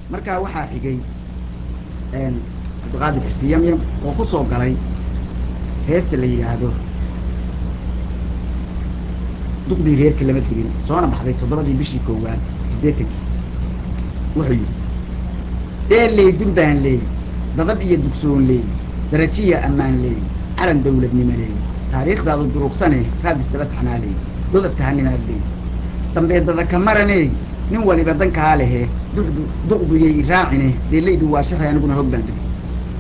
markaa waxaa xigay cabdiqaadir xuseen yamyam oo ku soo galay heesta la yidhaahdo duqdii reerka lama tegin soona baxday toddobadii bishii koowaad siddeetankii wuxuu yidhi deelley durbaan leey dadab iyo dugsoon leey darajiya ammaan leey calan dawladnimo leey taariikhdaadu durugsane raadisaba taxnaa leey dodab tahanimaad leey dambeedada ka maraney nin waliba dankaa lehe duqduyay iraacine deellaydu waa shahay aniguna hog baan degay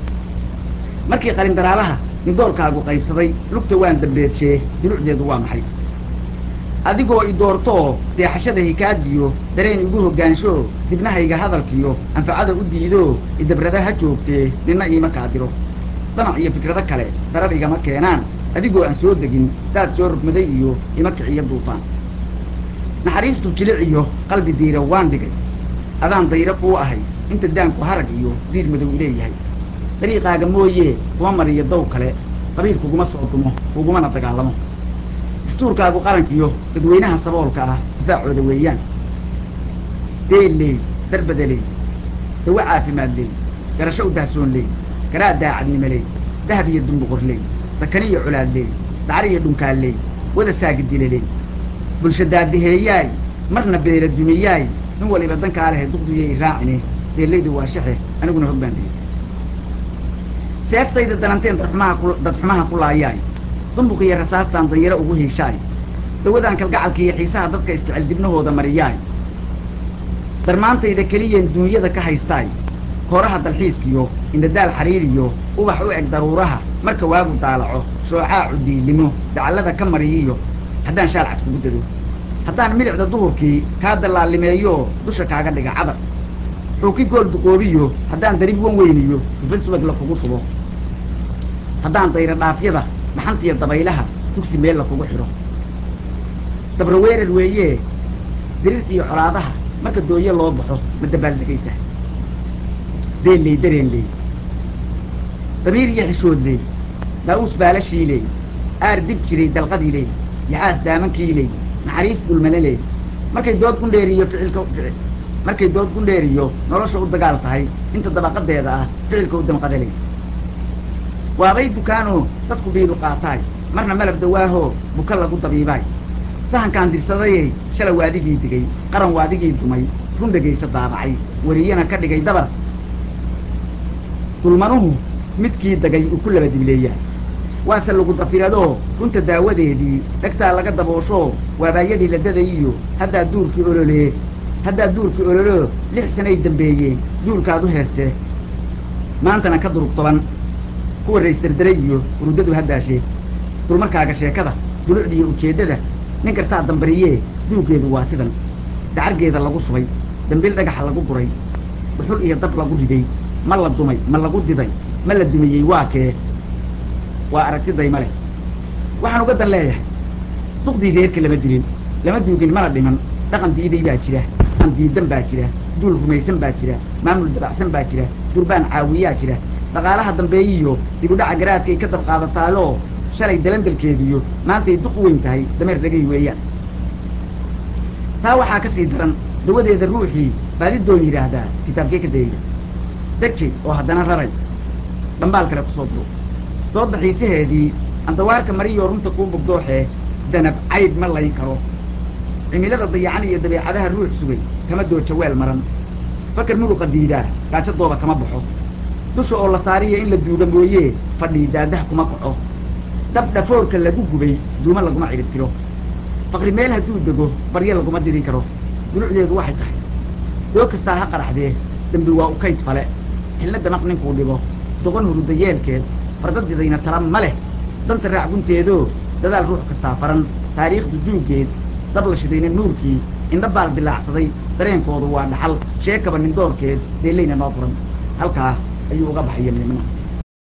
markii qalindaraalaha nidoolkaagu qaybsaday lugta waan dambeedshee dulucdeedu waa maxay adigoo i doortoo deexashada hikaadiyo dareen igu hoggaansho dibnahayga hadalkiyo anfacada u diidoo idabrada ha joogtee ninna iima kaadiro damac iyo fikrado kale darab igama keenaan adigoo aan soo degin daad soo rugmaday iyo ima kiciyo duufaan naxariistu jilic iyo qalbi diira waan dhigay adaan dayro kuu ahay inta daanku harag iyo diir madow ileeyahay dariiqaaga mooyee kuma mariyo dow kale qabiil kuguma soo dumo kugumana dagaalamo dastuurkaagu qarankiyo dadweynaha saboolka ah difaacooda weeyaan deelley darbadaley dawo caafimaad leey garasho u dahsoon leey garaa daacadnimo leey dahab iyo dumbuqor leey sakani iyo colaad leey dacar iyo dhunkaal leey wada saagidile leey bulsha daadaheeyaay marna beela dumiyaay nin waliba dankaa lehe duqduyay iraacine deellaydu waa shaxe aniguna hog baan digay seeftayda dalanteen dadxumaha ku dadxumaha ku laayaay dumbuq iyo rasaastaan danyaro ugu hiishaay dawadaan kalgacalka iyo xiisaha dadka isjecel dibnahooda mariyaay darmaantayda keliyeen duunyada ka haystaay kooraha dalxiiskiyo indhadaal xariiriyo ubax u eg daruuraha marka waagu daalaco shoocaacu diilimo dacallada ka mariyiyo haddaan shaalcad kugu dado haddaan milicda duhurkii kaa dallaalimeeyo dusha kaaga dhiga cabar xuuki gool duqoobiyo haddaan darib wan weyniyo dufan subag la kugu subo haddaan dayra dhaafyada maxantiya dabaylaha dugsi meel la kugu xidho dabra weerar weeyee dirirta iyo colaadaha marka dooye loo baxo ma dabaaldegaysa deelley dareen leey damiir iyo xishood leey daa'uus baalashii leey aar dib jiray dalqadii leey yaxaas daamankii leey naxariis dulmane leey markay dood gundheeriyo ficilka markay dood gundheeriyo nolosha u dagaal tahay inta dabaqadeeda ah ficilka u damqada leey waabay dukaanoo dadku biilu qaataay marna malab dawaahoo buka lagu dabiibaay sahankaan dirsadayey shalay waadigii digay qaran waadigii dumay run dhegaysa daabacay wariyana ka dhigay dabar dulmanuhu midkii dagay uu ku laba dibleeyaa waase lagu dafiradoo runta daawadeedii dhegtaa laga dabooshoo waabaayadii la dadayiyo haddaa duurkii ololee haddaa duurkii ololoo lix sanay dambeeyeen duulkaad u heeste maantana ka durug toban kuwa raysdardaray iyo urudadu haddaashee dulmarkaaga sheekada dulucdiiyo ujeeddada nin kastaa dambariyee duuggeedu waa sidan dacargeeda lagu subay dambil dhagaxa lagu guray dhuxul iyo dab lagu riday ma la dumay ma lagu diday ma la dumiyey waa kee waa aragtiday ma leh waxaan uga dan leeyahay duqdii reerka lama dilin lama duugin mana dhiman dhaqan diiday baa jira dhaqan diidan baa jira duul rumaysan baa jira maamul dabacsan baa jira durbaan caawiyaa jira dhaqaalaha dambeeyiyo dibudhaca garaadkay ka dab qaadataayo shalay dalandalkeediyo maantay duq weyn tahay dameer dhagay weeyaan taa waxaa ka sii daran dawadeeda ruuxii baadidoon yidhaahdaa kitaabkee ka dayda deji oo haddana raray dhambaal kale kusoo duro soo daxiisaheedii andawaarka mariyoo runta kuu bugdooxee danab cayd ma layn karo cimilada dayacan iyo dabeecadaha ruux sugay kama dooja weel maran fakar muruqa diidaa gaajadooda kama baxo dusha oo la saariya in la duuga mooyee fadhii daadaha kuma kaco dab dhafoorka lagu gubay duuma laguma cidhib tiro faqri meel hadduu dego baryo laguma diri karo dulucdeedu waxay tahay doo kastaa ha qaraxdee dembi waa u kayd fale xilna damaq ninkuu dhigo doqon huruda yeelkeed fardadidayna tala ma leh danta raac gunteedoo dadaal ruux kastaa faran taariikhdu duuggeed dab la shidayna nuurkii indha baal dilaacsaday dareenkoodu waa dhaxal sheekaba nin doorkeed deellayna noo furan halkaa ayuu uga baxaya midnimo